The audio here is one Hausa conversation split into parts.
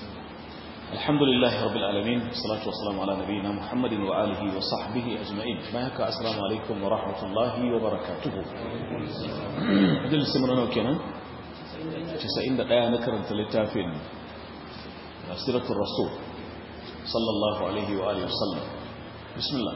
الحمد لله رب العالمين والصلاة والسلام على نبينا محمد وآله وصحبه أجمعين ما يكا السلام عليكم ورحمة الله وبركاته أدل سمنا نوكينا تسعين دقاء نكرن تلتافين سيرة الرسول صلى الله عليه وآله وسلم بسم الله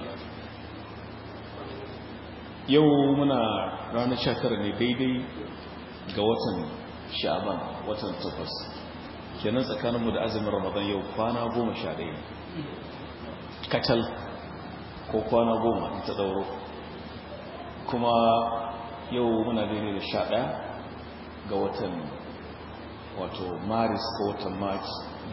يومنا رانا شاكر ديدي قوة شعبان وطن تقص kenan tsakaninmu da azumin ramadan yau kwana goma sha ɗaya kacal ko kwana goma in ta ɗauro kuma yau muna daidai da sha ɗaya ga watan wato maris ko watan march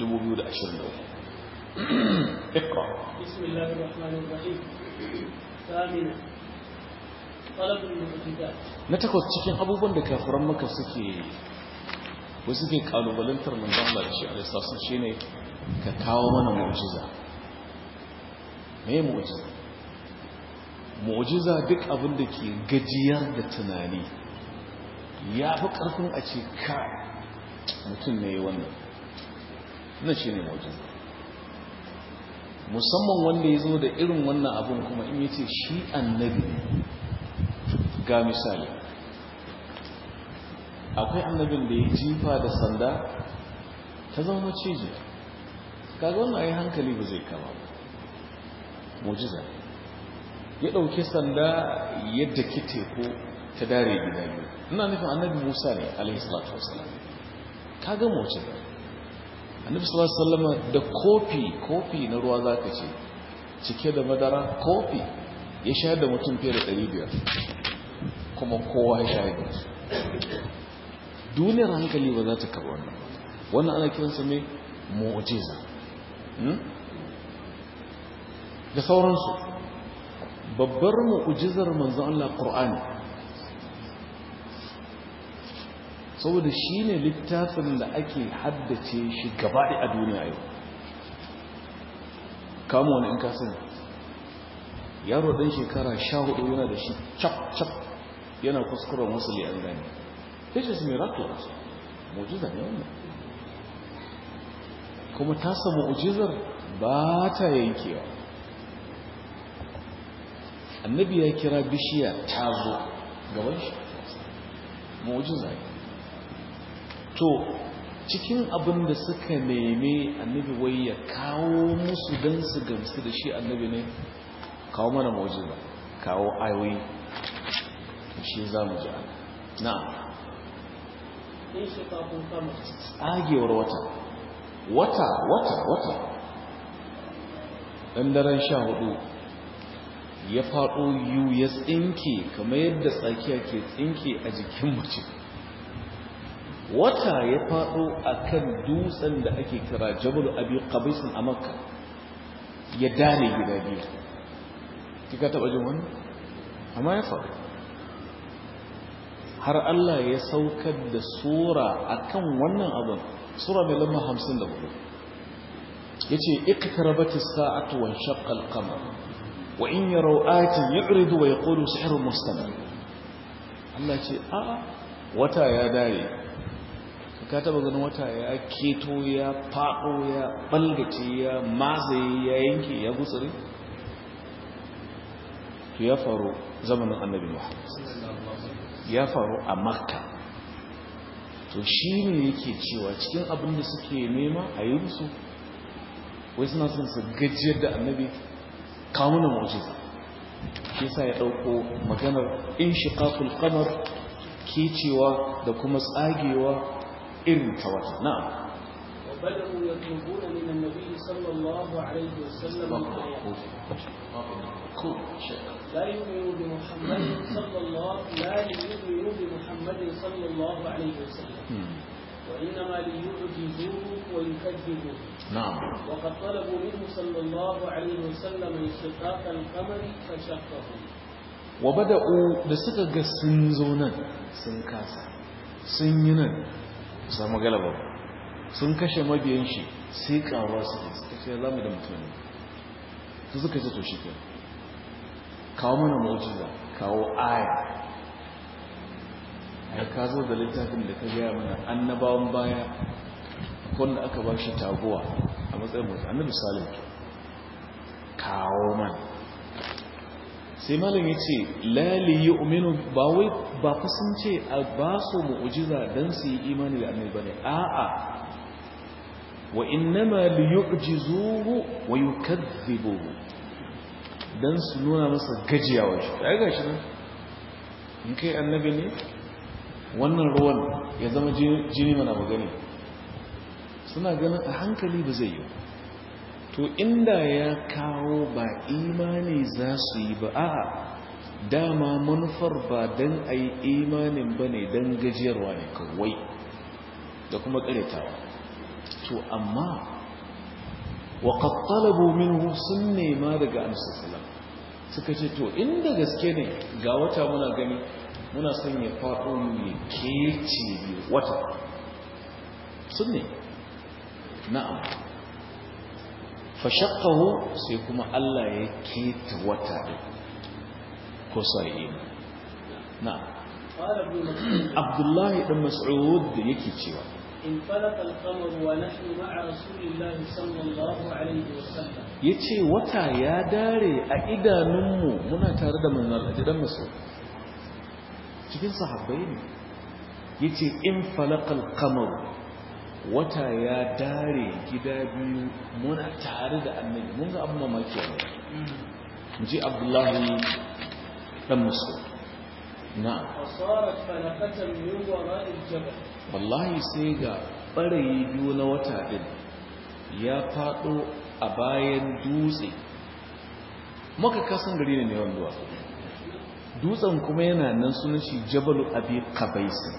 2023 ikra بسم الله الرحمن الرحيم ثامنا طلب المعجزات na takwas cikin abubuwan da kafiran maka suke wasu ke kalubalantar manzan Allah da shi a lissasun shi ne ka kawo mana mu'jiza me mu'jiza mu'jiza duk abin da ke gajiyar da tunani ya fi ƙarfin a ce ka mutum ne wannan na shi ne mu'jiza musamman wanda ya zo da irin wannan abin kuma in yace shi annabi ga misali akwai annabin da ya jifa da sanda ta zama maciji kaga wannan ayi hankali ba zai kama ba mujiza ya ɗauki sanda yadda ki teku ta dare gida biyu ina nufin annabi musa ne alaihi salatu wasalam kaga mujiza annabi sallallahu alaihi wasallam da kofi kofi na ruwa zaka ce cike da madara kofi ya shayar da mutum fiye da 500 kuma kowa ya shayar da su duniyar hankali ba za ta karɓi wannan wannan ana kiransa mai mu'jiza da sauransu babbar mu'jizar manzon Allah Qur'ani saboda shi ne littafin da ake haddace shi gabaɗi a duniya yau kamo wani in kasan yaro ɗan shekara sha hudu yana da shi cap cap yana kuskuren wasu li'an gani this is miraculous mu'jiza ne wannan kuma tasa mu'jizar ba ta yankewa annabi ya kira bishiya ta zo gaban shi mu'jiza ne to cikin abin da suka neme annabi wai ya kawo musu don su gamsu da shi annabi ne kawo mana mu'jiza kawo ayoyi shi za mu ji ana na'am انشقاق القمر tsagewar wata wata wata wata ɗan daren sha hudu ya faɗo yiwu ya tsinke kamar yadda tsakiya ke tsinke a jikin mace wata ya faɗo a kan dutsen da ake kira jabal abi qabisin a makka ya dare gida biyu kika taɓa jin wannan amma ya faru har Allah ya saukar da sura akan wannan abin sura mai lamba 54 yace iqtarabat as-sa'atu wa shaqqa al-qamar wa in yaraw ayatin yu'ridu wa yaqulu sihrun mustamir Allah ce a wata ya dare ka taba ganin wata ya keto ya fado ya balgace ya mazaye ya yanke ya gutsure to ya faru zamanin annabi Muhammad ya faru a makka to shi ne yake cewa cikin abin da suke nema a yi musu wai suna son su gajiyar da annabi kamunan mujiza shi sa ya ɗauko maganar in shiƙaƙul kamar ke cewa da kuma tsagewa irin ta wata na'am وبدأوا يطلبون من النبي صلى الله عليه وسلم الآيات cool shit لا يؤمنوا بمحمد صلى الله لا يؤمنوا بمحمد صلى الله عليه وسلم وإنما ليعجزوه ويكذبوه na'am وقد طلبوا منه صلى الله عليه وسلم انشقاق القمر فشقه wa bada'u da suka ga sun zo nan sun kasa sun yi nan samu galaba sun kashe mabiyan shi sai karuwa suke suka ce za mu da mutum su suka ce to shi ke kawo mana mu'jiza kawo aya ai ka zo da littafin da ka gaya mana annabawan baya wanda aka ba shi taguwa a matsayin mutu annabi salim kawo man sai malam ya ce lali yi umenu ba wai ba fa sun ce a ba su mu'ujiza don su yi imani da annabi bane a'a wa innama li yu'jizuhu wa yukadhibuhu dan su nuna masa gajiyawa shi ai gashi nan in kai annabi ne wannan ruwan ya zama jini mana magani suna ganin a hankali ba zai yi to inda ya kawo ba imani za su yi ba a'a dama manufar ba don a yi imanin ba ne don gajiyarwa ne kawai da kuma karetawa to amma waƙat talabu minhu sun nema daga amsasalam suka ce to inda gaske ne ga wata muna gani muna son ya faɗo ne kece wata sun ne na'am fashakkahu sai kuma Allah ya keta wata ɗin ko sa'i na'am abdullahi ɗan mas'ud da yake cewa انفلق القمر ونحن مع رسول الله صلى الله عليه وسلم yace wata ya dare a idanunmu muna tare da manzon Allah dan maso cikin sahabbai ne yace in falaqal qamar wata ya dare gida biyu muna tare da annabi mun ga abun mamaki ne muji abdullahi dan maso na'am فصارت فلقة من وراء الجبل wallahi sai ga ɓarayi biyu na wata ɗin ya faɗo a bayan dutse maka kasan gari ne yawan duwa dutsen kuma yana nan sunan shi jabalu abi kabaisi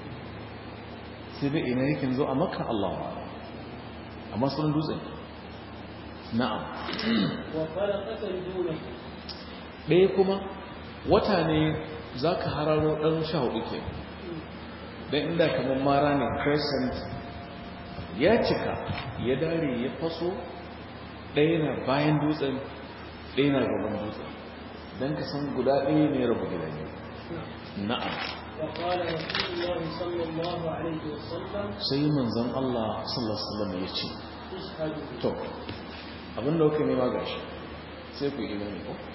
sai dai ina yake zo a maka Allah amma sunan dutsen na'am وفلقة دونه ɗaya kuma wata ne za ka hararo ɗan sha hudu ke don inda kamar mara ne crescent ya cika ya dare ya faso ɗaya na bayan dutsen ɗaya na gaban dutsen don ka san guda ɗaya ne rabu gida ne na'am وقال رسول الله صلى الله عليه وسلم sai manzon Allah sallallahu alaihi wasallam ya ce اشهدوا to abin da kuka nema gashi sai ku yi imani ko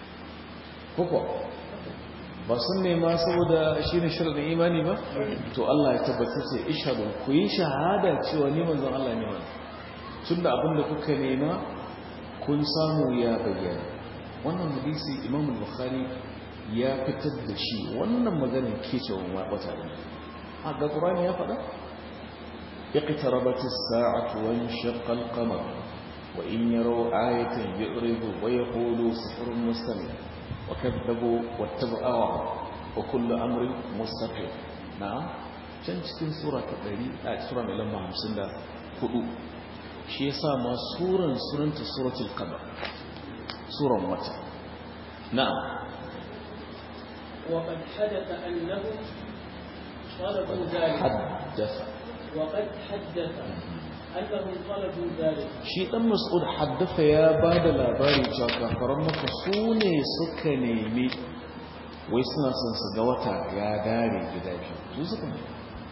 ko ba sun nema saboda shi ne shirin imani ba to Allah ya tabbatar sai ishadu ku yi shahada cewa ni manzon Allah ne wannan tun da abin da kuka nema kun samu ya bayyana wannan hadisi Imam Bukhari ya fitar da shi wannan maganar ke cewa wata ne a ga Qur'ani ya faɗa اقتربت الساعة وانشق القمر وإن يروا آية يعرضوا ويقولوا سحر مستمر وكذبوا واتبعوا وكل أمر مستقيم نعم can cikin sura ta ɗari a sura mai lamba hamsin da hudu shi ya sa ma suran sunanta suratul qamar suran wata na'am وقد حدث أنهم طلبوا ذلك haddasa وقد حدث أنهم طلبوا ذلك shi dan mas'ud haddafa ya ba da labari cewa kafaran maka su ne suka nemi wai suna son su ga wata ya dare gida biyu su suka nemi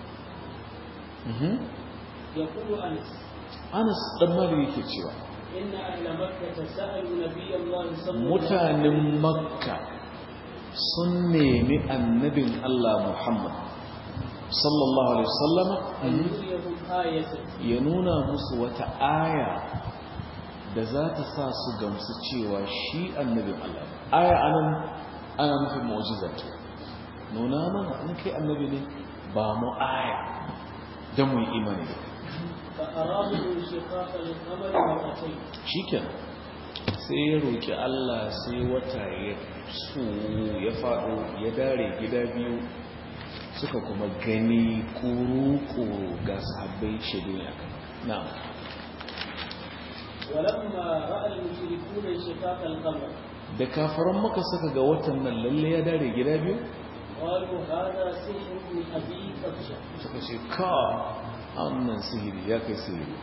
Mhm. يقول أنس anas dan mali yake cewa إن أهل مكة سألوا نبي الله صلى الله عليه وسلم mutanen makka sun nemi annabin Allah Muhammad sallallahu alaihi wasallama أن يريهم آية ya nuna musu wata aya da za ta sa su gamsu cewa shi annabin Allah ne. aya anan ana nufin mu'jiza ce nuna mana in kai annabi ne ba mu aya don mu yi imani da kai فأرادوا انشقاق القمر مرتين shikenan sai ya roƙi Allah sai wata ya su ya faɗo ya dare gida biyu suka kuma gani kuru-kuru ga sahabbai shaidu ne akan na'am ولما رأى المشركون انشقاق القمر da kafaran maka suka ga watan nan lalle ya dare gida biyu قالوا هذا سحر من أبي كبشة suka ce ka annan sihiri ya kai sihiri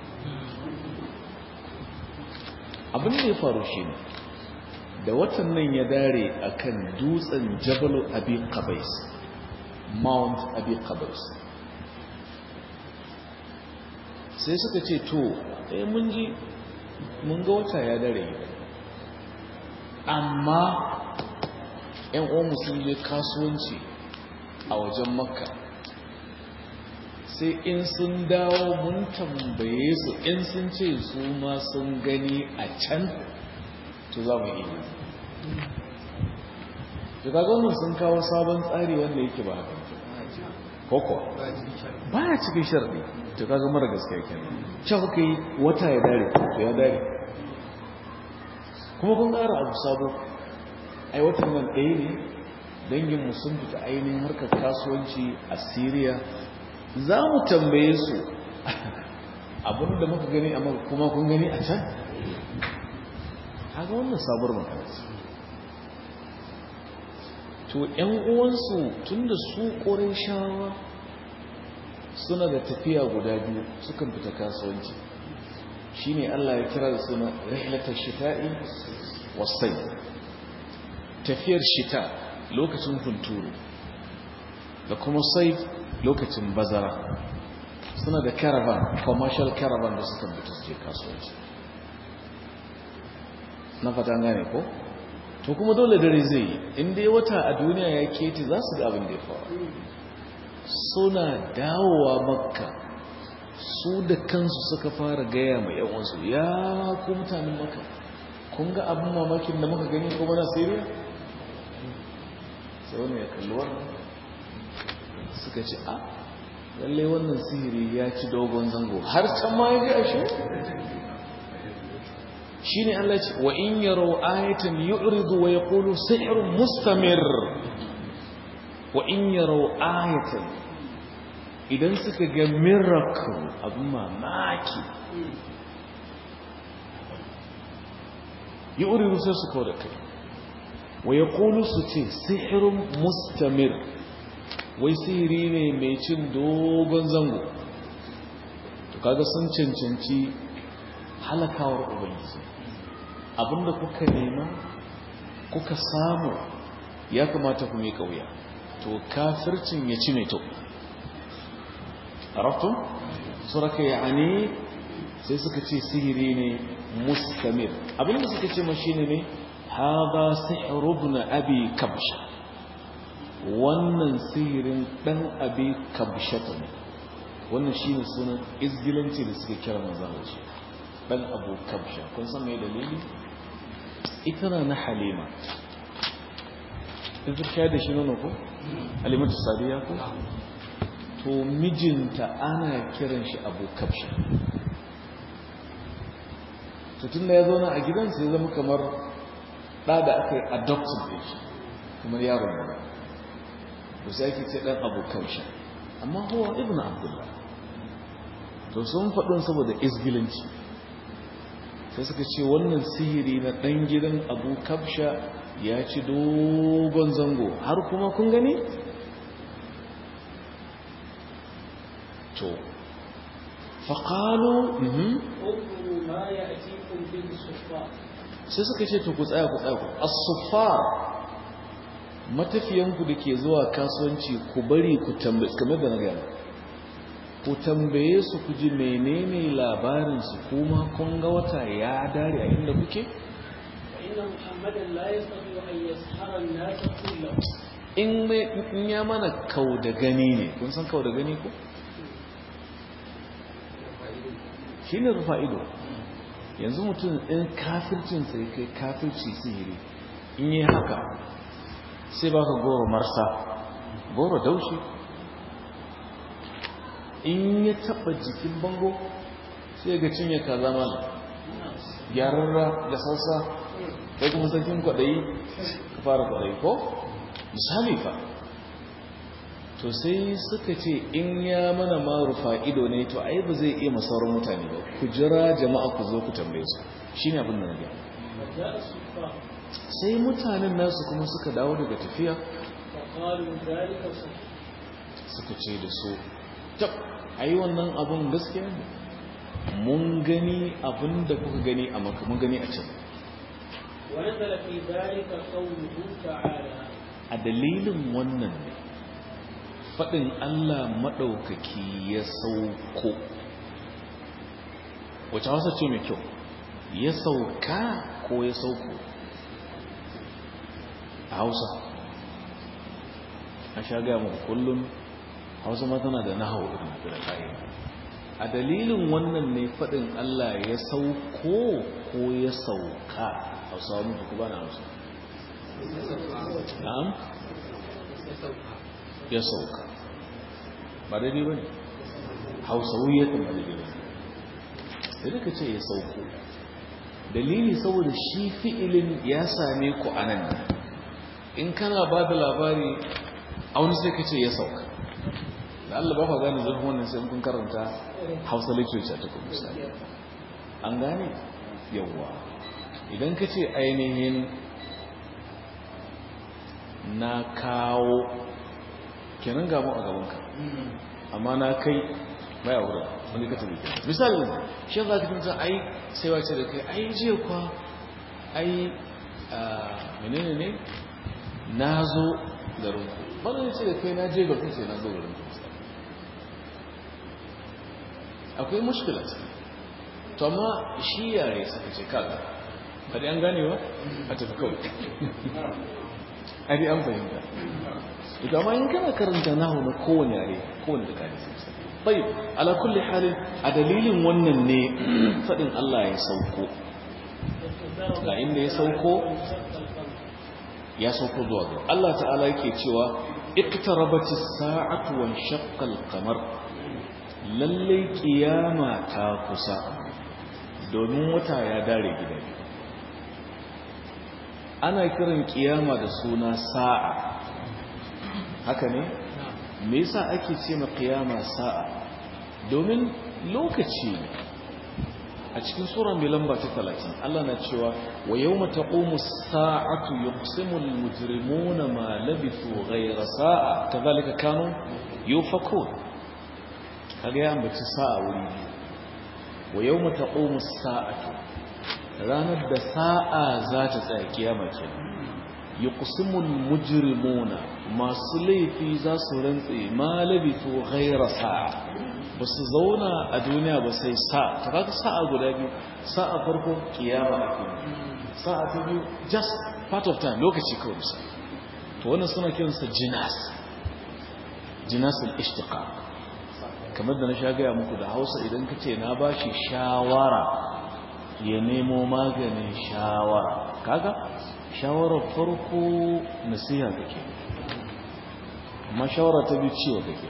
abin da ya faru shi ne da watan nan ya dare akan dutsen jabalu abi qabais mount abi qabais sai sai suka ce to eh mun ji mun ga wata ya dare amma ‘yan uwanmu sun je kasuwanci a wajen makka sai in sun dawo mun tambaye su in sun ce su ma sun gani a can to za mu yi to kaga wannan sun kawo sabon tsari wanda yake ba haka koko ba ya cikin sharɗi to kaga mara gaskiya kenan ce kuka yi wata ya dare to ya dare kuma kun ƙara abu sabo ai watan nan ɗaya ne danginmu sun fita ainihin harkar kasuwanci a syria za mu tambaye su abinda muka gani a kuma kun gani a can haka wannan sabuwar makarci to ‘yan uwansu tun da su ƙorin shawa suna da tafiya guda biyu sukan fita kasuwanci shi ne Allah ya kira da suna rihlatar shita'i wasai tafiyar shita lokacin hunturu da kuma sai lokacin bazara suna da caravan commercial caravan da suka fita su je kasuwanci na fata gane ko to kuma dole dare zai yi inda ya wata a duniya ya keti za su ga abin da ya faru suna dawowa makka su da kansu suka fara gaya mai yawansu ya ku mutanen makka kun ga abin mamakin da muka gani kuma na siriya sai wani ya kalli wannan suka ce a lallai wannan sihiri ya ci dogon zango har can ma ya ji ashe shi ne Allah ce wa in yaro ayatan yu'ridu wa yaqulu sihrun mustamir wa in yaro ayatan idan suka ga miracle abin mamaki yu'ridu sai su kawo da kai wa yaqulu su ce sihrun mustamir wai sihiri ne mai cin dogon zango to kaga sun cancanci halakawar ubangiji abinda kuka nema kuka samu ya kamata ku mai kauya to kafircin ya ci mai to arafton suraka yani sai suka ce sihiri ne mustamir abinda suka ce mashi ne haɗa sihirubun abi kabsha wannan sihirin ɗan abi kabshata ne wannan shi ne sunan izgilanci da suke kira manzana shi ɗan abu kabsha kun san mai dalili ita na na halima in fi da shi nono ko halimatu sadiya ko to mijinta ana kiran shi abu kabsha to tun da ya zo na a gidansa ya zama kamar ɗa da aka yi adopted da shi kamar yaron da to sai ake ce ɗan abu kabsha amma huwa ibn abdullah to sun faɗin saboda isgilanci sai suka ce wannan sihiri na ɗan gidan abu kabsha ya ci dogon zango har kuma kun gani? to faƙalo sai suka ce to ku tsaya ku tsaya ku asufa matafiyanku da ke zuwa kasuwanci ku bari ku tambaye kamar da na gaya ku tambaye su ku ji menene labarinsu kuma kun ga wata ya dare a inda kuke? in ya mana kau da gani ne kun san kau da gani ko? shi ne rufa ido yanzu mutum in kafircin sai kai kafirci sihiri in yi haka sai baka goro marsa goro daushi in ya taba jikin bango sai ga cinye kaza mana gyararra da sassa kai kuma sarkin kwaɗayi ka fara kwaɗayi ko misali fa to sai suka ce in ya mana marufa ido ne to ai ba zai iya masauran mutane ba ku jira jama'a ku zo ku tambaye su shi ne abin da na gaya sai mutanen nasu kuma suka dawo daga tafiya suka ce da su tab ai wannan abun gaskiya ne mun gani abin da kuka gani a maka mun gani a can a dalilin wannan ne faɗin Allah maɗaukaki ya sauko wace hausa ce mai kyau ya sauka ko ya sauko a hausa a sha gaya mu kullum hausa ma tana da nahawu irin da ƙa'ida a dalilin wannan ne faɗin Allah ya sauko ko ya sauka hausa wani ku ba na hausa na'am ya sauka ba daidai ba ne hausawiyatan ba daidai ba ne da ka ce ya sauko dalili saboda shi fi'ilin ya same ku a nan in kana ba da labari a wani sai ka ce ya sauka da Allah ba ka gane zurfin wannan sai kun karanta hausa literature ta kuma misali an gane yawwa idan ka ce ainihin na kawo kenan gamu a gabanka amma na kai baya wurin wani ka tabi misali shi za ka tunta ai sai wace da kai ai jiya kwa ai menene ne na zo garin ku ba ne ce da kai na je garin sai na zo garin ku akwai mushkila ce to amma shi yare suka ce kaga ba dai an gane ba a tafi kawai ari an fahimta ita amma in kana karanta nahu na kowane yare kowane da kare sai bai ala kulli halin a dalilin wannan ne fadin Allah ya sauko ga inda ya sauko ya sauko zuwa ga Allah ta'ala yake cewa iqtarabatis sa'atu wa shaqqa al-qamar lalle kiyama ta kusa domin wata ya dare gida ana kiran kiyama da suna sa'a haka ne me yasa ake ce ma kiyama sa'a domin lokaci a cikin sura mai lamba ta 30 Allah na cewa wa yawma taqumu as-sa'atu yuqsimu al-mujrimuna ma labithu ghayra sa'a kadhalika kanu yufakun kaga ya ambaci sa'a wuri wa yawma taqumu as-sa'atu ranar da sa'a za ta tsaya kiyama kenan yuqsimul mujrimuna masu laifi za su rantse ma labithu ghayra sa'a ba su zauna a duniya ba sai sa'a ta kaga sa'a guda biyu sa'a farko kiyama ake sa'a ta biyu just part of time lokaci kawai bisa to wannan suna kiransa jinas jinasul ishtiqaq kamar da na sha gaya muku da Hausa idan ka ce na bashi shawara ya nemo maganin shawara kaga shawarar farko nasiha kake amma shawara ta biyu ciwo kake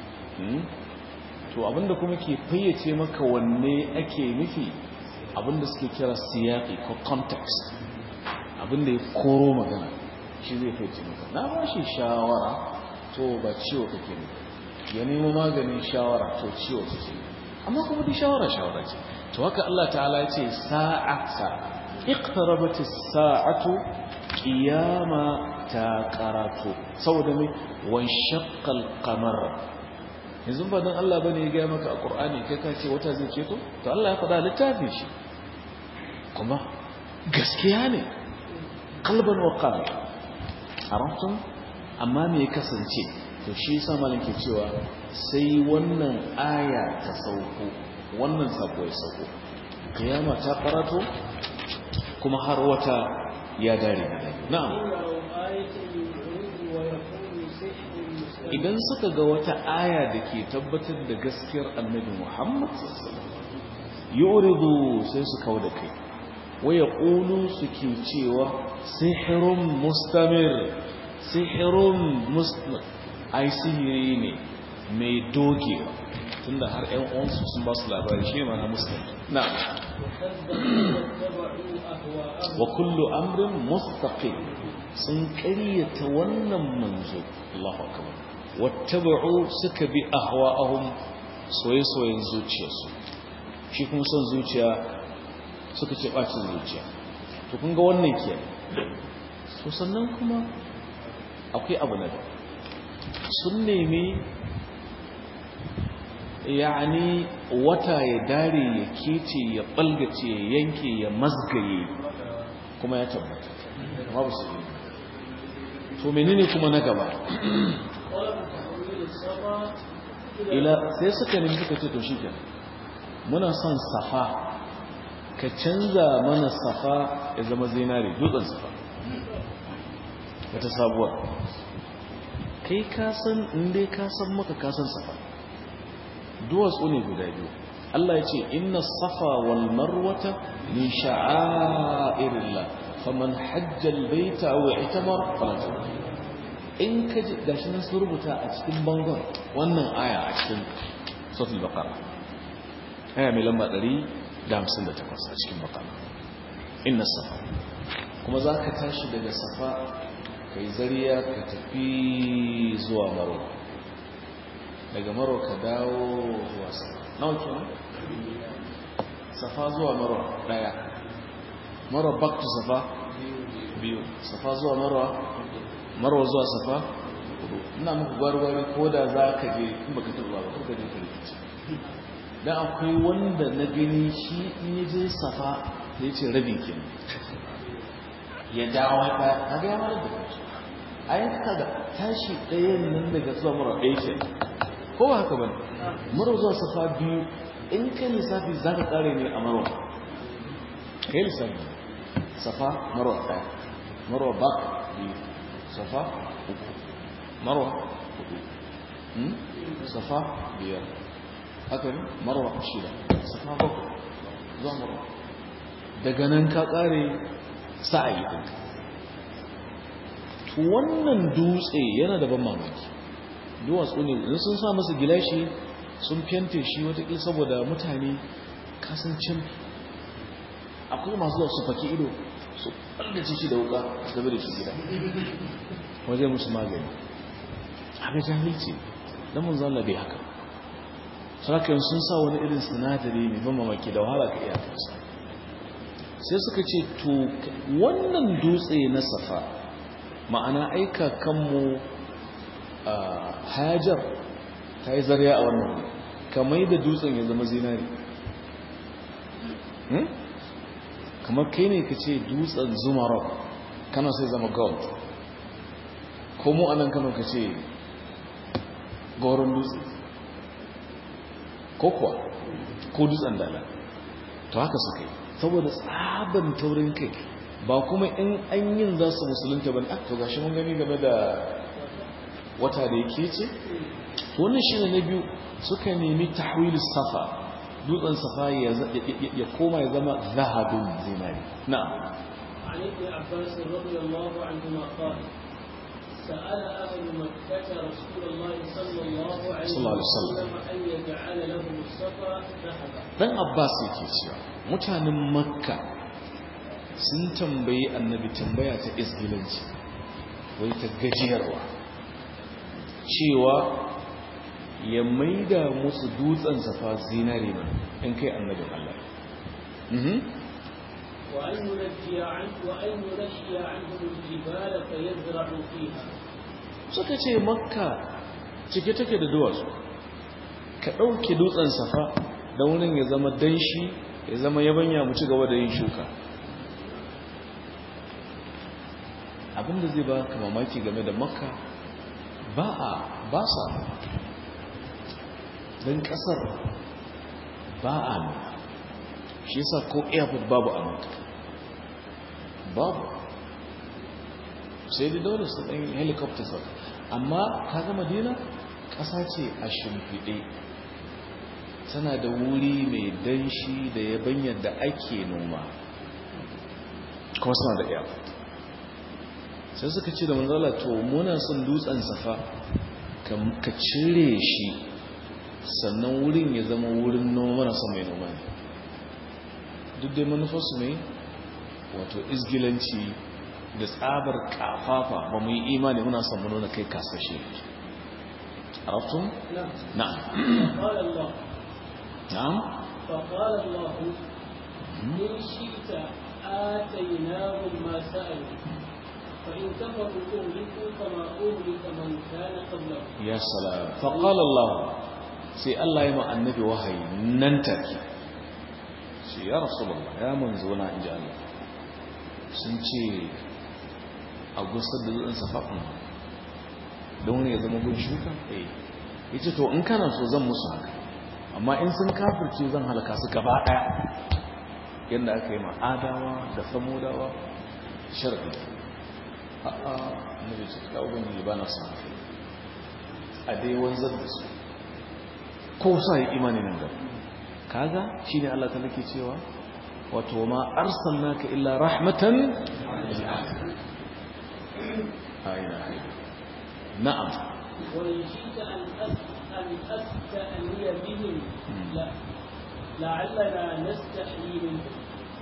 to abinda kuma ke fayyace maka wanne ake nufi abinda suke kira siyaqi ko context abinda ya koro magana shi zai fayyace maka na ba shi shawara to ba ciwo kake nufi ya nemo maganin shawara to ciwo kake amma kuma duk shawara shawara ce to haka Allah ta'ala ya ce sa'a sa'a اقتربت الساعة قيامة تاقراتو سودا مي وانشق القمر yanzu ba don Allah bane ya gaya maka a Qur'ani kai ka ce wata zai ceto to Allah ya faɗa littafin shi kuma gaskiya ne qalban wa qalb arabtum amma me ya kasance to shi yasa malam ke cewa sai wannan aya ta sauko wannan sako ya sauko kiyama ta karato kuma har wata ya dare na'am idan suka ga wata aya da ke tabbatar da gaskiyar annabi Muhammad yuridu sai su kawo da kai waya ƙulu suke cewa sihirun mustamir sihirun mustamir ai sihiri ne mai dogewa tunda har ƴan uwansu sun ba su labari shi ma na muslim na wa kullu amrin mustaqim sun ƙaryata wannan manzo Allahu akbar wattaba'u suka bi ahwa'ahum soye-soyen zuciyarsu shi kuma son zuciya suka ce bacin zuciya to kun ga wannan ke so sannan kuma akwai abu na da sun nemi yani wata ya dare ya kece ya balgace ya yanke ya mazgaye kuma ya tabbata amma ba su yi to menene kuma na gaba ila sai suka nemi suka ce to shikenan muna son safa ka canza mana safa ya zama zinari dutsen safa wata sabuwar kai kasan inda kasan maka kasan safa duwatsu ne guda biyu Allah ya ce inna safa wal marwata min sha'airillah faman hajjal baita aw i'tamar fala in ka ji gashi nan sun rubuta a cikin bangon wannan aya a cikin suratul baqara aya mai lamba 158 a cikin baqara inna safa kuma zaka tashi daga safa kai zariya ka tafi zuwa maro daga maro ka dawo zuwa safa nawa kenan safa zuwa maro daya maro back to safa biyu safa zuwa maro maro zuwa safa hudu ina muku gwargwari ko da za ka je in baka taɓa ba ko ka je ka rikici dan akwai wanda na gani shi in ya je safa da ya ce rabi kenan ya dawo ya kaga ya mara da kanshi a yi kaga tashi ɗayan nan daga zuwa mara ɗaya ke ko ba haka bane mara zuwa safa biyu in ka lissafi za ka ƙare ne a marwa ka yi lissafi safa marwa ɗaya marwa ba biyu safa uku marwa hudu safa biyar haka ne marwa shida safa bakwai zuwa marwa daga nan ka ƙare sa'ayi ɗinka to wannan dutse yana da ban mamaki duwatsu ne in sun sa masa gilashi sun fente shi watakil saboda mutane kasancin akwai masu zuwa su faki ido su ɓallace shi da wuka su gaba da shi gida waje musu magani haka jahilci don mun zalla bai haka sarakin sun sa wani irin sinadari mai ban mamaki da wahala ka iya kansa sai suka ce to wannan dutse na safa ma'ana aika kanmu a hajar ta yi zariya a wannan wuri kamar da dutsen ya zama zinari kamar kai ne ka ce dutsen zumarok kana sai zama gold ko mu anan kano ka ce goron dutse ko kuwa ko dutsen dala to haka suka yi saboda tsaban taurin kai ba kuma in an yin za su musulunta ba to gashi mun gani game da wata da yake ce wannan shi ne na biyu suka nemi tahwilis safa dutsen safa ya koma ya zama zahabin zinari na'am عن ابن عباس رضي الله عنهما قال سأل أهل مكة رسول الله صلى الله عليه صلى الله عليه وسلم. وسلم أن يجعل لهم الصفا ذهبا dan abbas yake cewa mutanen makka sun tambayi annabi tambaya ta isgilanci wai ta gajiyarwa cewa ya maida musu dutsen safa zinare ne in kai annabin Allah Mhm. وأن ينجي عنه وأن ينشي عنهم الجبال فيزرعوا فيها suka ce makka cike take da duwatsu ka ɗauke dutsen safa da wurin ya zama danshi ya zama yabanya mu ci gaba da yin shuka abinda zai ba ka mamaki game da makka ba a ba sa don ƙasar ba a nuna shi yasa ko airport babu a makka babu sai dai dole su ɗan helicopter sa amma ta ga madina ƙasa ce a shimfiɗe tana da wuri mai danshi da yabanyar da ake noma kuma suna da airport sai suka ce da manzala to muna son dutsen safa ka cire shi sannan wurin ya zama wurin noma mana son mai noma ne duk dai manufarsu ne wato izgilanci da tsabar kafafa ba mu yi imani muna son nuna kai kasashe arabtun نعم na'am فقال الله na'am فقال الله إن شئت آتيناهم ما سألوا فإن كفروا أهلكوا كما أهلك من كان قبلهم ya salam faqala Allah sai Allah ya ma annabi wahayi nan take sai ya rasulullah ya manzo na inji Allah sun ce a gusar da zuwan safafin don ne ya zama gun shuka eh yace to in kana so zan musu haka amma in sun kafirce zan halaka su gaba daya yadda aka yi ma'adawa da samudawa sharɗi a'a na da cikin ubangiji ba na son a dai wanzar da su ko sa yi imani nan gaba kaga shine Allah ta nake cewa wato ma arsalnaka illa rahmatan lil alamin ayna na'am وإن شئت أن أن أستأني بهم لا لعلنا نستحيي منهم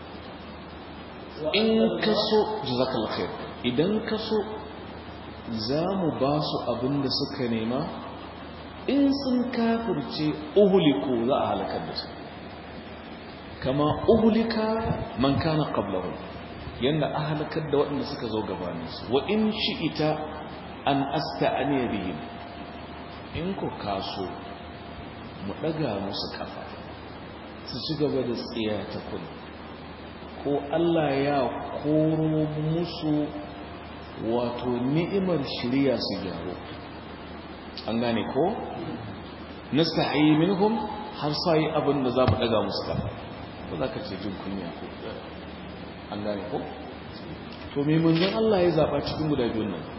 in ka so jazakallahu khair idan ka so za mu ba su abin da suka nema in sun kafirce uhuliku za a halakar da su kama uhulika man kana qablahu yanda a halakar da waɗanda suka zo gabaninsu wa in shi'ita an asta'aniya bihim in ku kaso mu ɗaga musu kafa su ci gaba da tsiya ta kudu ko Allah ya koro musu wato ni'imar shirya su gyaro an gane ko nasta'i minhum har sai abin da za mu daga musu kafa ba za ka ce jin kunya ko an gane ko to me manzon Allah ya zaba cikin guda biyun nan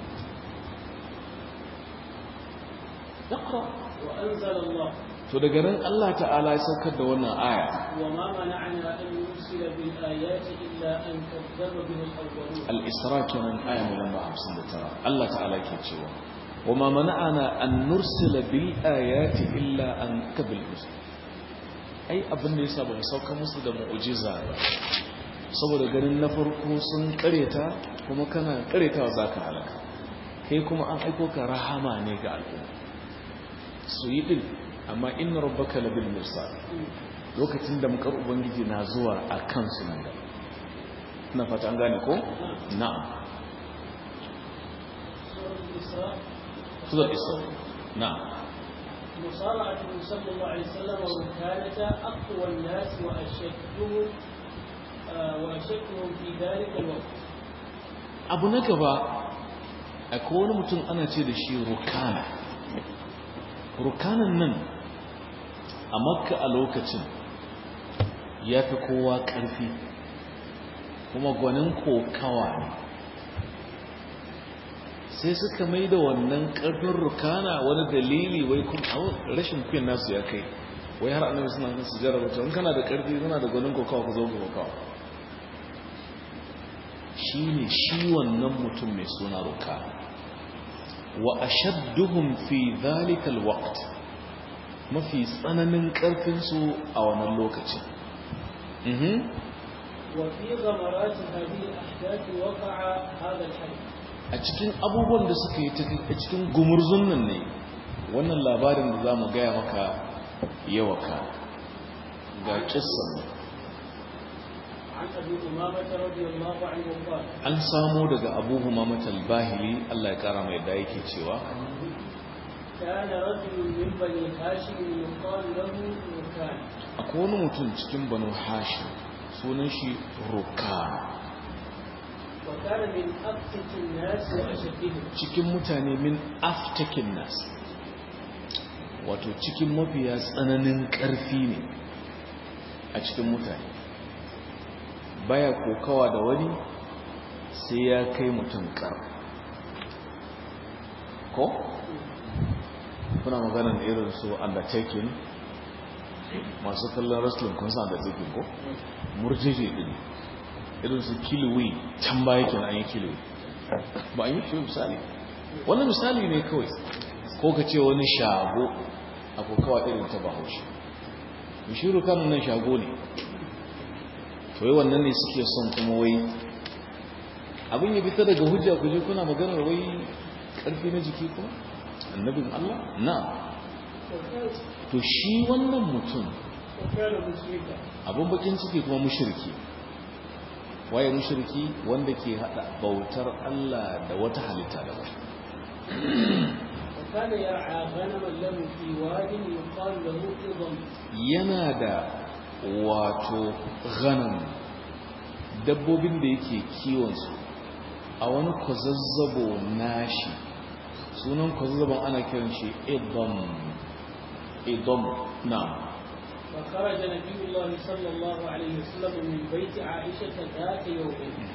اقرأ وأنزل الله to daga nan Allah ta'ala ya saukar da wannan aya وما منعنا أن نرسل بالآيات إلا أن كذب به الأولون al-isra kenan aya mai lamba 59 Allah ta'ala ke cewa wama mana'ana an nursila bil ayati illa an kabil musu ai abin da yasa ba mu sauka musu da mu'jiza ba saboda ganin na farko sun kareta kuma kana karetawa zaka halaka kai kuma an aiko ka rahama ne ga al'umma su yi din amma inna rabbaka labil mursal lokacin da mukar ubangiji na zuwa a kansu nan gaba na fata an gane ko na'am سورة الإسراء sura isra na'am مصارعة صلى الله عليه وسلم وكانت أقوى الناس وأشدهم آه، وأشدهم في ذلك الوقت abu na gaba akwai wani mutum ana ce da shi rukana rukanan nan a makka a lokacin ya fi kowa ƙarfi kuma gwanin kokawa ne sai suka mai da wannan ƙarfin rukana wani dalili wai kuma rashin kuyin nasu ya kai wai har annabi suna kan su jarraba in kana da ƙarfi kana da gwanin kokawa ku zo ku kokawa shi ne shi wannan mutum mai suna ruka wa ashadduhum fi zalikal waqt mafi tsananin ƙarfinsu a wannan lokacin mhm وفي غمرات هذه الأحداث وقع هذا الحدث a cikin abubuwan da suka yi a cikin gumurzun nan ne wannan labarin da za mu gaya maka yawaka ga kissan عن أبي أمامة رضي الله عنه قال an samo daga abu humamatal bahili Allah ya kara mai da yake cewa كان رجل من بني هاشم يقال له ركان akwai wani mutum cikin banu hashim sunan shi rukan وكان من أبسط الناس وأشدهم cikin mutane min aftakin nas wato cikin mafiya tsananin ƙarfi ne a cikin mutane baya kokawa da wani sai ya kai mutum ƙar ko? kuna maganar irin su undertaking masu kallon wrestling kun sa undertaking ko? murjeje ɗin irin su kilwi can baya kenan an yi kilwi ba an yi shi misali wani misali ne kawai ko ka ce wani shago a kokawa irin ta bahaushe bishiru kanun nan shago ne to yi wannan ne suke son kuma wai abin ya fita daga hujja ku je kuna maganar wai karfi na jiki kuma annabin Allah na to shi wannan mutum وكان مشركا abin bakin ciki kuma mushriki waye mushriki wanda ke hada bautar Allah da wata halitta daban وكان يرعى غنما له في واد يقال له إضم yana da wato ghanam dabbobin da yake kiwonsu a wani kwazazzabo nashi sunan kwazazzabon ana kiran shi idom idom na فخرج نبي الله صلى الله عليه وسلم من بيت عائشة ذات يوم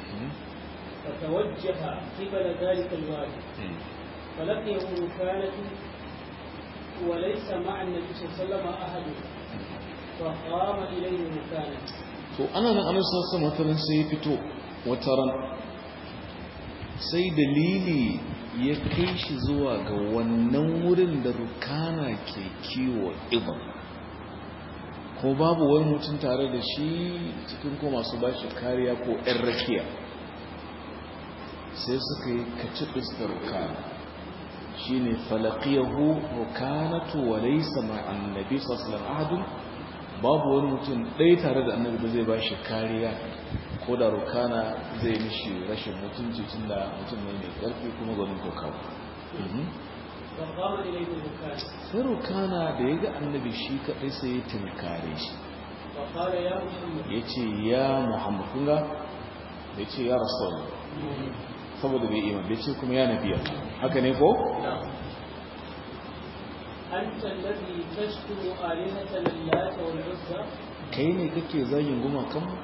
فتوجه قبل ذلك الوادي فلقيه ركانة وليس مع النبي صلى الله عليه وسلم أحد فقام إليه ركانة to ana nan annabi sallallahu alaihi wasallam sai ya fito wataran sai dalili ya kai shi zuwa ga wannan wurin da rukana ke kiwo ibn ko babu wani mutum tare da shi cikin ko masu bashi kariya ko ɗan rakiya sai suka yi kacibis da rukana shi ne falakiyahu rukanatu wa laisa ma'an nabi sallallahu ahadun babu wani mutum ɗaya tare da annabi da zai bashi kariya ko da rukana zai mishi rashin mutunci tun da mutum ne mai ƙarfi kuma gwanin kokawa فقام إليه ركانة sai rukana da ya ga annabi shi kaɗai sai ya tunkare shi فقال يا محمد ya ce ya muhammad kunga da ya ce ya rasu saboda bai iman bai ce kuma ya nabiya haka ne ko? أنت الذي تشكر آلهة اللات والعزى kai ne kake zagin gumakanmu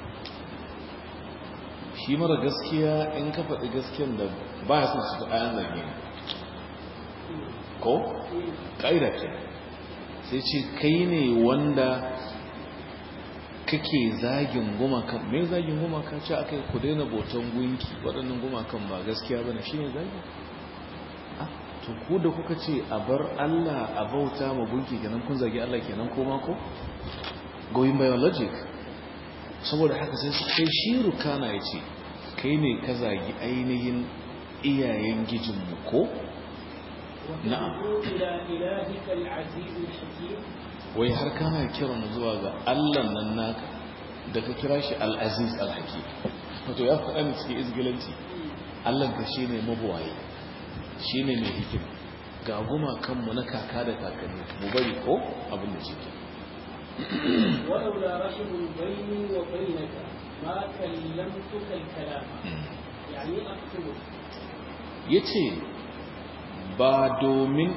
shi mara gaskiya in ka faɗi gaskiyan da ba ya son su ta ayan zage ne ko? ƙa'ida ce sai ce kai ne wanda kake zagin gumakan me zagin gumakan ce aka yi ku daina boton gunki waɗannan gumakan ba gaskiya ba ne shi ne zagin Ah, to ku da kuka ce a bar Allah a bauta ma gunki kenan kun zagi Allah kenan ko ma ko going by your logic saboda haka sai su kai shi rukana ya ce kai ne ka zagi ainihin iyayen gijinmu ko نعم. وتدعو إلى إلهك العزيز الحكيم wai har kana kiran zuwa ga Allah nan naka da ka kira shi al-aziz al-hakim wato ya faɗa ne cikin izgilanci Allah ka shine mabuwaye shine mai hikima ga guma kanmu na kaka da kakanni mu bari ko abin da shi ke ولولا رحم بيني وبينك ما كلمتك الكلام يعني أقتلك yace ba domin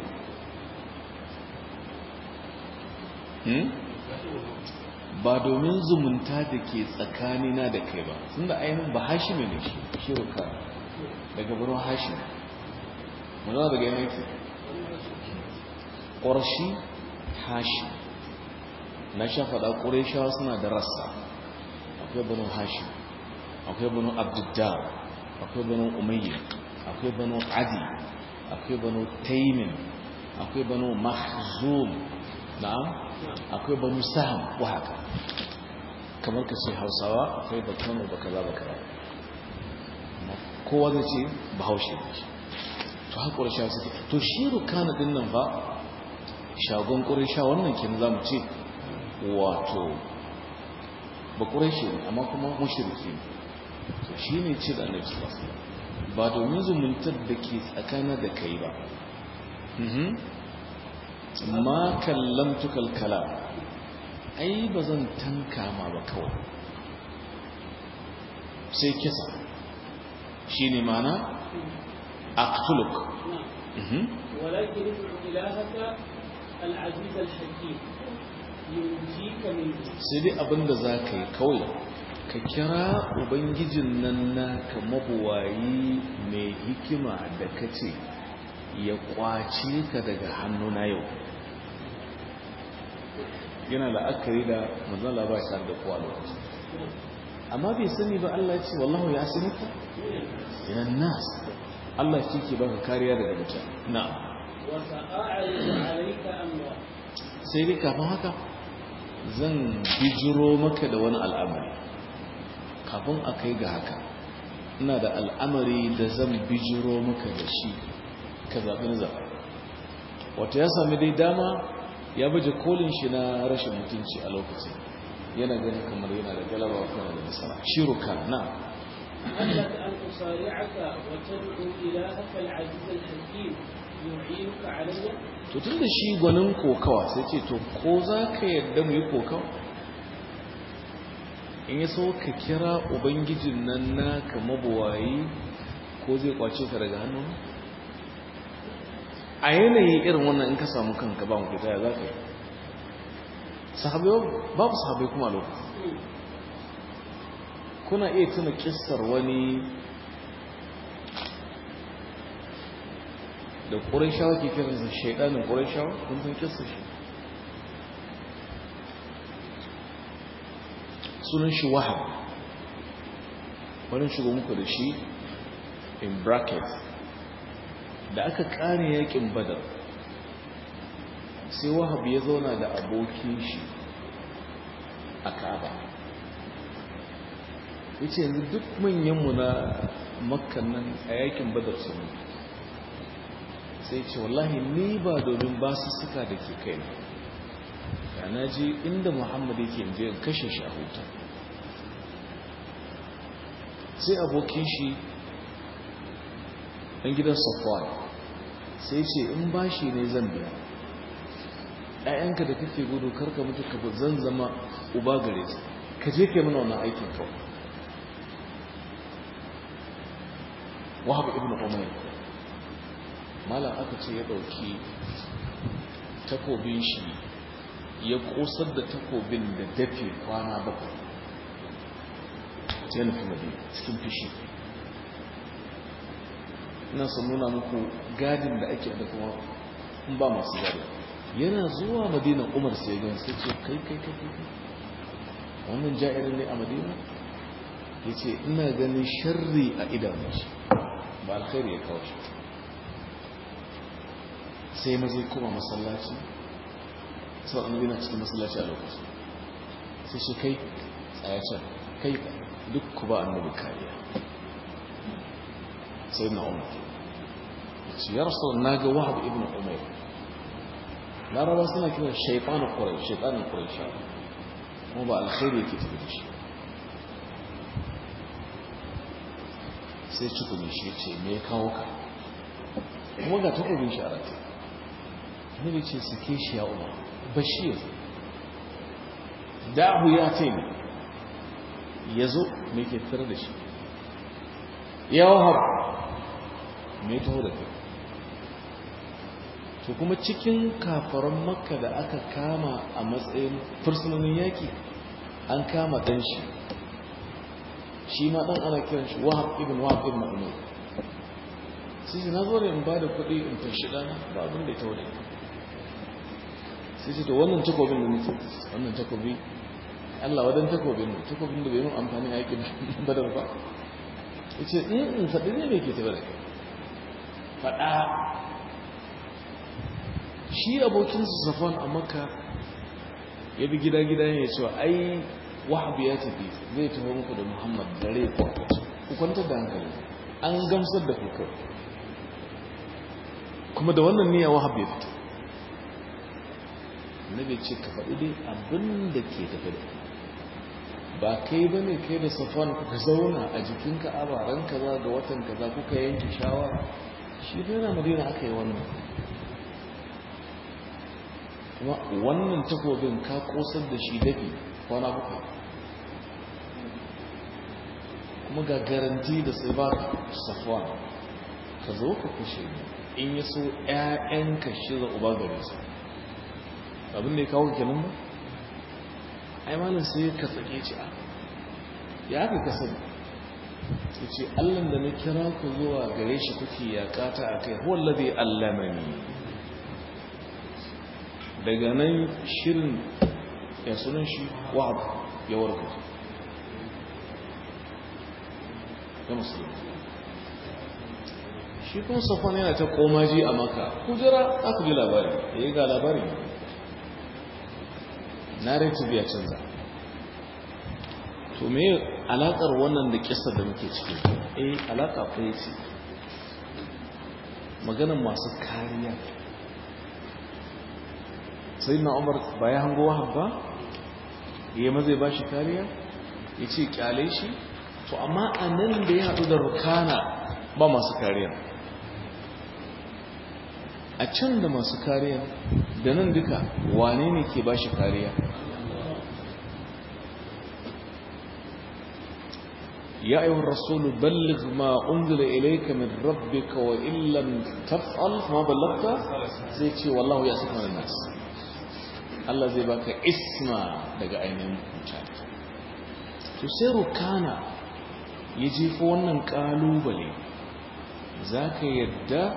hmm? ba domin zumunta da ke tsakanina da kai ba tunda ainihin ba hashimi ne shi shi ruka daga birnin hashimi mana daga yana yake ƙwarshi hashim na sha faɗa ƙureshawa suna da rassa akwai birnin hashim akwai birnin abdiddar akwai birnin umayya akwai birnin adi akwai birnin taimin akwai birnin mahzum na'am akwai banu saham wa haka kamar ka ce hausawa akwai bakano ba kaza ba kaza kowa zai ce bahaushe ne shi to haka ƙurisha suke to shi rukana din nan ba shagon ƙurisha wannan kin za mu ce wato ba ƙurishi ne amma kuma mushriki ne to shi ne ce da annabi sallallahu alaihi wasallam ba domin zumuntar da ke tsakanin da kai ba mhm ma kallamtuka al-kalam ai bazan tanka ma ba kawai sai kisa shine mana aqtuluk نعم mhm ولكن ادع إلهك العزيز الحكيم ينجيك منه sai dai abinda za ka yi kawai ka kira ubangijin nan naka mabuwayi mai hikima da ka ce ya kwace ka daga hannuna yau yana la'akari da mazala ba shi da kowa lokaci amma bai sani ba Allah ce wallahu ya asimuka yanan nas Allah shi ke baka kariya daga mutane na وسأعرض عليك أمرا sai dai kafin haka zan bijiro maka da wani al'amari kafin a kai ga haka ina da al'amari da zan bijiro maka da shi ka zaɓi na zaɓi wata ya sami dai dama ya baje kolin shi na rashin mutunci a lokacin yana ganin kamar yana da galaba wa kana da nasara shiruka na هل لك أن أصارعك وتدعو إلهك العزيز الحكيم يعينك علي to tun da shi gwanin kokawa sai ce to ko za ka yadda mu yi kokawa in ya so ka kira ubangijin nan naka mabuwayi ko zai kwace ka daga hannu a yanayi irin wannan in ka samu kanka ba mu fita ya za ka yi sahabai babu sahabai kuma lokacin kuna iya tuna kissar wani da ƙurashawa ke kiransa shaidanin ƙurashawa kun san kissar shi sunan shi wahab wani shigo muku da shi in bracket da aka ƙare yakin badar sai wahab ya zauna da abokin shi a ka'aba ya ce yanzu duk manyanmu na makkan nan a yakin badar su sai ce wallahi ni ba domin ba su suka da ke kai na na ji inda muhammadu yake in je in kashe shi a huta sai abokin shi ɗan gidan safwan sai ce in ba shi ne zan biya ‘ya'yanka da kake gudu karka mutu ka zan zama uba gare su ka je ke mana wannan aikin kawai wahab ibn umayr malam aka ce ya dauki takobin shi ya kosar da takobin da dafe kwana bakwai sai nufi madina cikin fishi ina son nuna muku gadin da ake da kuma in ba masu gadi yana zuwa madina umar sai gan sai ce kai kai kai kai wannan ja'irin ne a madina ya ce ina ganin sharri a idanun shi ba alkhairi ya kawo shi sai mazai kuma masallaci sau annabi na cikin masallaci a lokaci sai shi kai tsayacin kai duk ku ba annabi kariya sai na umar ce ya rasu na ga wahab ibn umar laraba suna kiran shaitanin ƙwarai shaitanin ƙwarai sha kuma ba alkhairi yake tafi da shi sai cikuni shi ce me kawo ka kuma ga takobin shi a rata nabi ce suke shi ya umar bashir da'ahu ya ce ne ya zo me ke fitar da shi ya wahab me taho da kai to kuma cikin kafaran makka da aka kama a matsayin fursunonin yaki an kama dan shi shi ma dan ana kiran shi wahab ibn wahab ibn umar sai shi na zo da in ba da kuɗi in tashi ɗana ba abin da ya tawo da sai ce to wannan takobin da nake wannan takobi Allah wadan takobin ne takobin da bai mun amfani a yakin badar ba yace in in faɗi ne me ke tafi da kai faɗa shi abokin su safon a makka ya bi gida gida ne cewa ai wahab ya tafi zai taho muku da muhammad dare ko ku kwantar da hankali an gamsar da ku kai kuma da wannan niyya wahab ya fito nabi ce ka faɗi dai abin da ke tafi da ba kai ba ne kai da safon kuka zauna a jikin ka'aba ran kaza ga watan kaza kuka yanke shawara shi dai na madina aka yi wannan kuma wannan takobin ka kosar da shi dafi kwana bakwai kuma ga garanti da sai ba safon ka zo ka kushe in ya so 'ya'yanka shirya uba gare su abin da ya kawo kenan ba ai malam sai ka tsake ci a ya ka kasar ya ce allan da na kira ku zuwa gare shi kuke yakata a kai huwallabe allamani daga nan shirin ya sunan shi wa'ad ya warka ya musulunci shi kuma safon yana ta komaji a maka kujera aka ji labari ya yi ga labari narrative ya canza to me alakar wannan da kisa da muke ciki eh alaka ɗaya ce maganan masu kariya sai na umar ba ya hango wahab ba ya maza ba shi kariya ya ce kyale shi to amma a nan da ya haɗu da rukana ba masu kariya a can da masu kariya da nan duka wane ne ke ba shi kariya يا أيها الرسول بلغ ما أنزل إليك من ربك وإن لم تفعل فما بلغت زي والله يأسف من الناس Allah zai baka isma daga ainihin mutane to sai rukana ya jefa wannan kalubale za ka yadda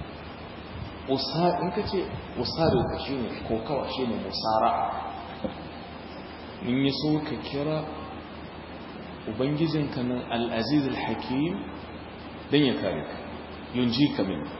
in ka ce usarin ka shi ne ko kawa shi ne musara in yi so ka kira ubangijinka nan al'aziz al-hakim don ya kare ka yunji ka min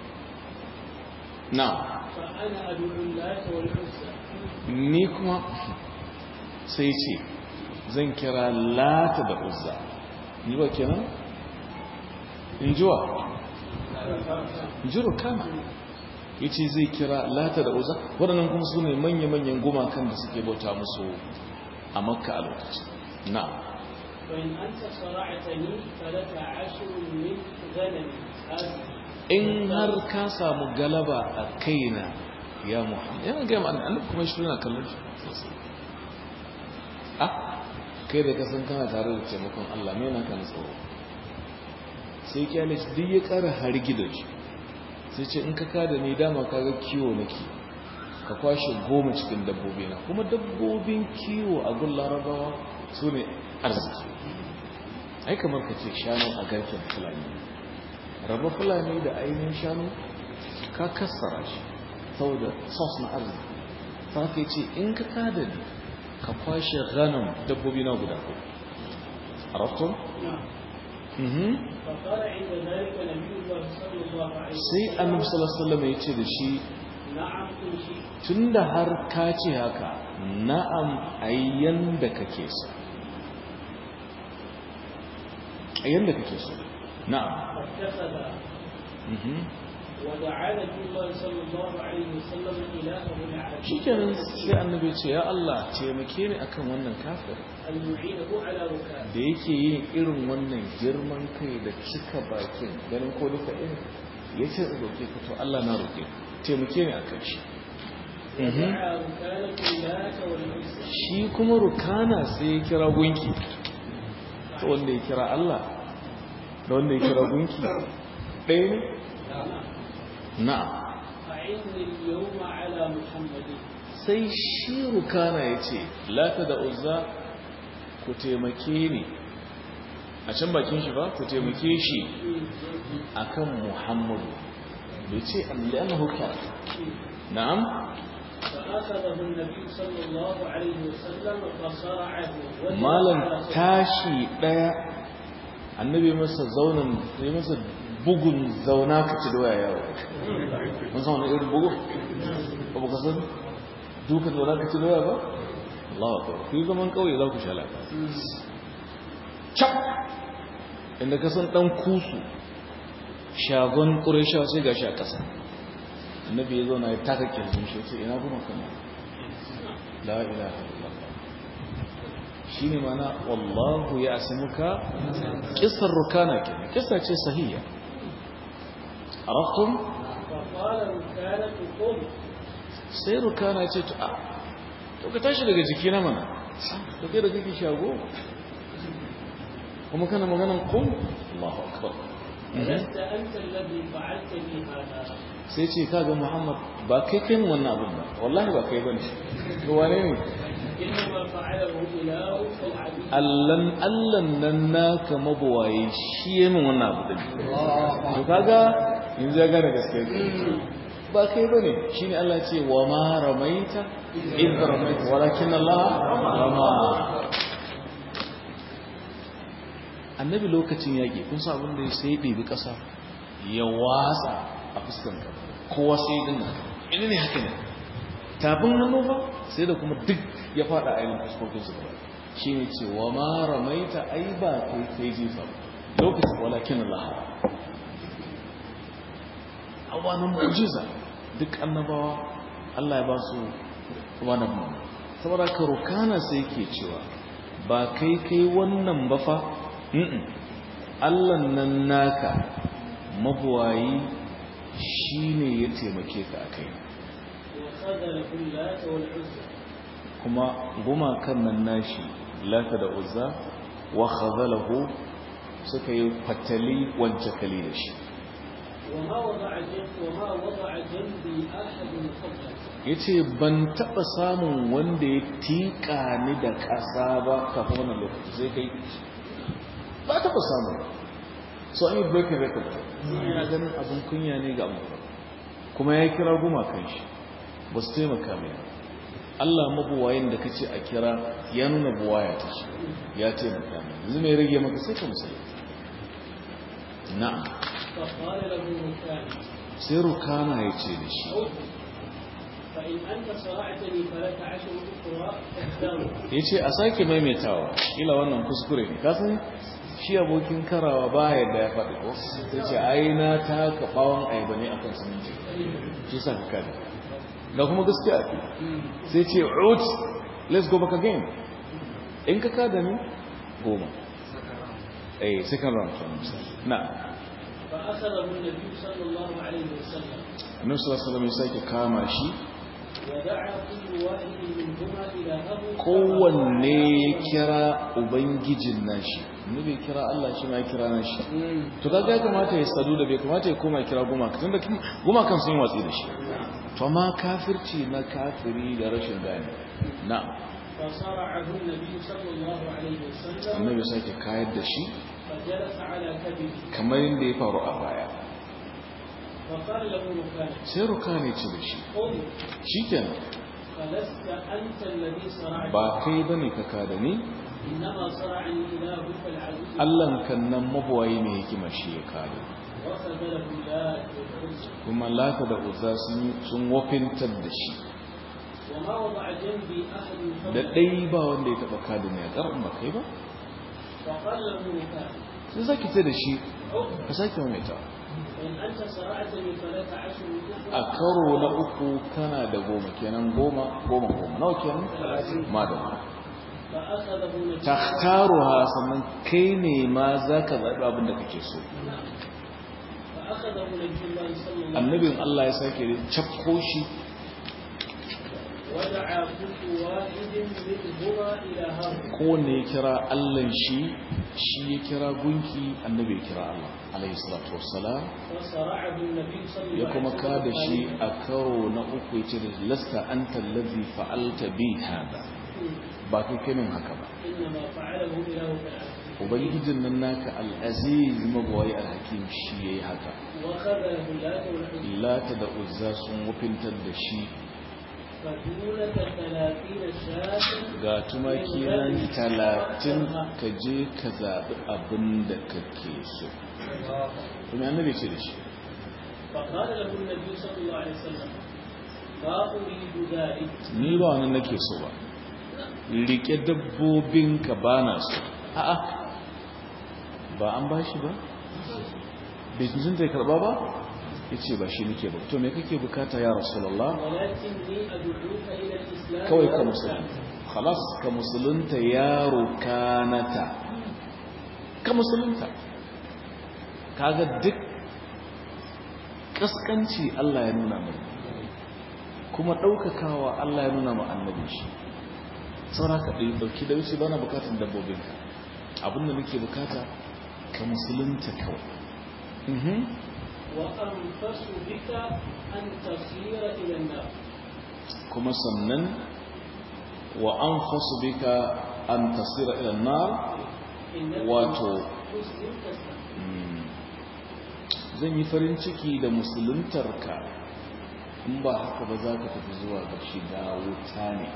na فأنا أدعو اللات والعزى ni kuma sai ce zan kira lata da uzza ni ba kenan in ji wa ji rukana ya ce zai kira lata da uzza waɗannan kuma su ne manya-manyan gumakan da suke bauta musu a makka a lokaci na فإن أنت صرعتني فلك عشر من غنم هذه in har ka samu galaba a kaina ya muhammad yana gaya ma'ana annabi kuma shi yana kallon shi ah kai da kasan kana tare da taimakon Allah me yana kan tsoro sai kyale shi duk ya kara hargi da shi sai ce in ka kada ni dama kaga kiwo nake ka kwashe goma cikin dabbobi na kuma dabbobin kiwo a gun larabawa su ne arziki ai kamar ka ce shanu a garken fulani raba fulani da ainihin shanu ka kassara shi saboda sos na arziki ta ka ce in ka kada ni ka kwashe ganin dabbobi na guda ko arabtun? نعم فقال عند ذلك نبي الله صلى الله عليه sai annabi sallallahu alaihi ya ce da shi نعم إن شئت tunda har ka ce haka na'am ayyan da kake so ayyan da kake so na'am فاتخذ mhm ودعا نبي الله صلى الله عليه وسلم إلهه العزيز shikenan sai annabi ya ce ya Allah taimake ni akan wannan kafir أن يعينه على ركاب da yake yin irin wannan girman kai da cika bakin ganin ko duka ɗin ya ce roƙe ka to Allah na roƙe ka taimake ni akan shi Mhm. ودعا ركانة اللات والعزى shi kuma rukana sai ya kira gunki to wanda ya kira Allah da wanda ya kira gunki ɗaya ne na'am أعني اليوم على محمد sai shi rukana ya ce lata da uzza ku taimake ni a can bakin shi ba ku taimake shi akan muhammadu bai ce allahu ka na'am فأخذه النبي صلى الله عليه وسلم فصرعه وجب malam على صدره. tashi daya annabi masa zaunan ya masa bugun zauna ka ci doya yawo mun san wani irin bugu ba ka san duka zauna ka ci doya ba Allah akbar ku yi zaman kauye za ku sha lafiya cap inda ka san dan kusu shagon ƙureshawa sai gashi a ƙasa annabi ya zauna ya taka kirjin shi ya ce ina goma kana la ilaha illallah shi ne mana wallahu ya asimuka kisar rukana ke kisa ce sahiya araftum فقال ركانة قم sai rukana ce to a to ka tashi daga jiki na mana to kai da kake shago kuma kana maganan kum Allahu akbar لست أنت الذي فعلت بي هذا sai ce kaga Muhammad ba kai kai mun wannan abin ba wallahi ba kai bane to wane ne إنما فعله إلهك العزيز allan allan nan naka mabuwaye shi ya min wannan abu din to kaga yanzu ya gane gaskiya ba kai bane shine Allah ce wa ma ramaita id ramaita walakin Allah rama annabi lokacin yaki kun san abin da sai ya ɗebi ƙasa ya watsa a fuskan ka kowa sai ya dinga ina ne haka ne tafin hannu ba sai da kuma duk ya fada a yin fuskokin su gaba shi ne ce wa ma ramaita ai ba kai kai jefa ba. lokacin walakin Allah a wani mu'jiza duk annabawa Allah ya ba su wani mu saboda ka rukana sai ke cewa ba kai kai wannan ba fa Mm-mm. Allah nan naka mabuwayi shine ya taimake ka akai وخذله اللات والعزى kuma gumakan nan nashi lata da uzza wa khazalahu suka yi fatali wance kali da shi وما وضع جنب وما وضع جنبي أحد قبلك ya ce ban taɓa samun wanda ya tiƙa ni da ƙasa ba kafin wannan lokaci sai kai ba taɓa samun so an yi breaking record yana ganin abin kunya ne ga abu kuma ya kira gumakan shi ba su taimaka mai Allah mabuwayin da kace a kira ya nuna buwaya ta shi ya taimaka mai yanzu mai rage maka sai ka musulunta na'am فقال له مكان sai rukana ya ce da shi فإن أنت صرعتني فلك عشر أخرى تحترم ya ce a sake maimaitawa ila wannan kuskure ne kasan shi abokin karawa ba yadda ya faɗi ko sai ce ai na taka ɓawon ayaba ne akan siminti shi sa ka kada ga kuma gaskiya sai ce out let's go back again in ka kada ne goma eh second round na فأخذه النبي صلى الله عليه وسلم annabi sallallahu alaihi wasallam ya sake kama shi ودعا كل واحد منهما إلهه kowanne ya kira ubangijin nashi ne bai kira Allah shi ma ya kira nashi to kaga ya kamata ya sadu da bai kamata ya koma ya kira gumaka tunda gumakan sun yi watsi da shi to amma kafirci na kafiri da rashin gane na فصرعه النبي صلى الله عليه وسلم annabi sake kayar da shi فجلس على كبده kamar yadda ya faru a baya فقال له مكان sai ruka ne ce da shi قل shikenan فلست أنت الذي صرعني ba kai bane ka kada ni إنما صرعني إلهك العزيز Allah kan nan mabuwayi ne hikima shi ya kare وخذله لا والعزى kuma lata da uzza sun sun wafintar da shi وما وضع جنبي أحد da قبل ɗai ba wanda ya taɓa kada ne a ƙarfin ba kai ba فقال له مكان sai zaki ce da shi عقب ka sake maimaita فإن أنت صرعتني فلك عشر a أخرى karo na uku kana da goma kenan goma goma goma nawa kenan ma da goma فأخذه نبي takhtaruha sannan kai ne ma zaka zaɓi abin da kake so فأخذه نبي الله صلى الله عليه annabin Allah ya sake cakko shi ودعا كل واحد منهما إلهه kowanne ya kira Allah shi shi ya kira gunki annabi ya kira Allah alayhi salatu wassalam فصرعه النبي صلى الله ya عليه kuma وسلم kada shi قائلا، a karo na uku ya ce da lasta anta allazi fa'alta bi hada ba kai kai min haka ba إنما فعله إلهك العزيز ubangijin nan naka al-aziz magwayi al-hakim shi yayi haka وخذله اللات والعزى lata da uzza sun wufintar da shi فدونك ثلاثين شاة ga tumaki nan talatin ka je ka zaɓi abin da kake so kuma annabi ce da shi فقال له النبي صلى الله عليه وسلم ما أريد ذلك ni ba wannan nake so ba rike dabbobinka ba na so a'a ba an ba shi ba bai tuntunta ya karba ba ya ce ba shi nake ba to me kake bukata ya rasulallah ولكني أدعوك إلى الإسلام kawai ka والإسلام. musulunta khalas ka musulunta yaro kanata ka musulunta kaga duk kaskanci Allah ya nuna mana kuma daukakawa Allah ya nuna ma annabi shi saboda ka dai dauki da wuce bana bukatun dabbobinka abinda nake bukata ka musulunta kawai mhm وأنفس بك أن تصير إلى النار kuma sannan wa anfasu bika an tasira ila nar إنك wato مسلم تسلم mm, zan yi farin ciki da musuluntarka in ba haka ba za ka tafi zuwa ga shiga wuta ne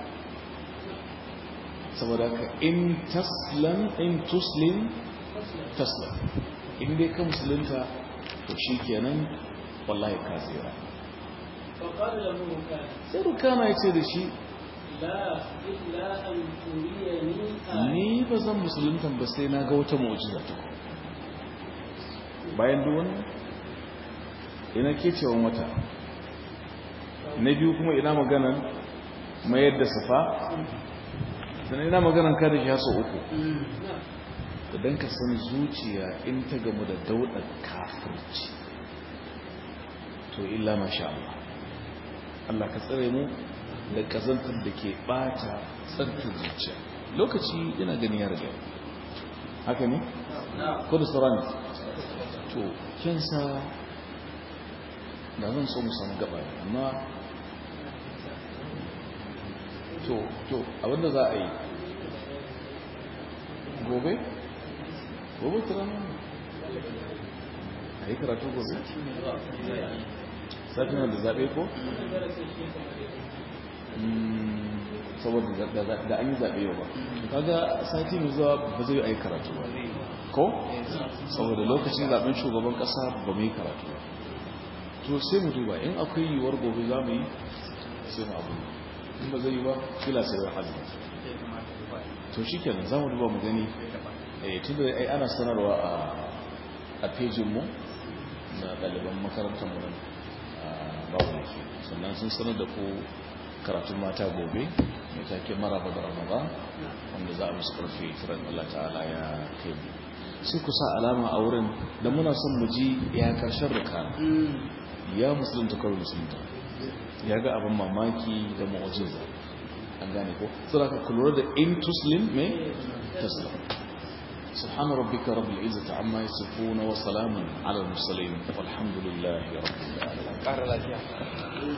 saboda ka in taslam in tuslim تسلم taslam in dai ka musulunta to shi kenan wallahi ka tsira فقال له مكان sai rukana ya ce da shi لا إلا أن تريني آية ni ba zan musuluntan ba sai na ga wata mu'jiza ta ku bayan duk wannan ina kecewan wata na biyu kuma ina maganan mayar da safa sannan ina maganan kada shi haso uku نعم idan ka san zuciya in ta gamu da daudar kafirci to illa masha Allah Allah ka tsare mu da kazantar da ke bata tsarkin zuciya lokaci ina gani ya riga haka ne نعم ko da sauran to kensa da zan so mu samu gaba ne amma to to abinda za a yi gobe gobe tunanin a yi karatu gobe satin da zaɓe ko? saboda da an yi zaɓe yau ba kaga sati mai zuwa ba zai yi karatu ba ko? saboda lokacin zaɓen shugaban ƙasa ba mu yi karatu ba to sai mu duba in akwai yiwuwar gobe za mu yi sai mu abu in ba zai yi ba fila sai da hajji to shi kenan za mu duba mu gani tun da ai ana sanarwa a pejinmu na ɗaliban makarantar mu nan babu yake sannan sun sanar da ku karatun mata gobe mai take maraba da ramadan wanda za a musu karfe kiran Allah ta'ala ya kai sai ku sa alama a wurin da muna son mu ji ya karshen rika ya musulunta kawai musulunta ya ga abin mamaki da mu'ajiza an gane ko sai ka kulura da in tuslim me taslim سبحان ربك رب العزة عما يصفون وسلام على المرسلين والحمد لله رب العالمين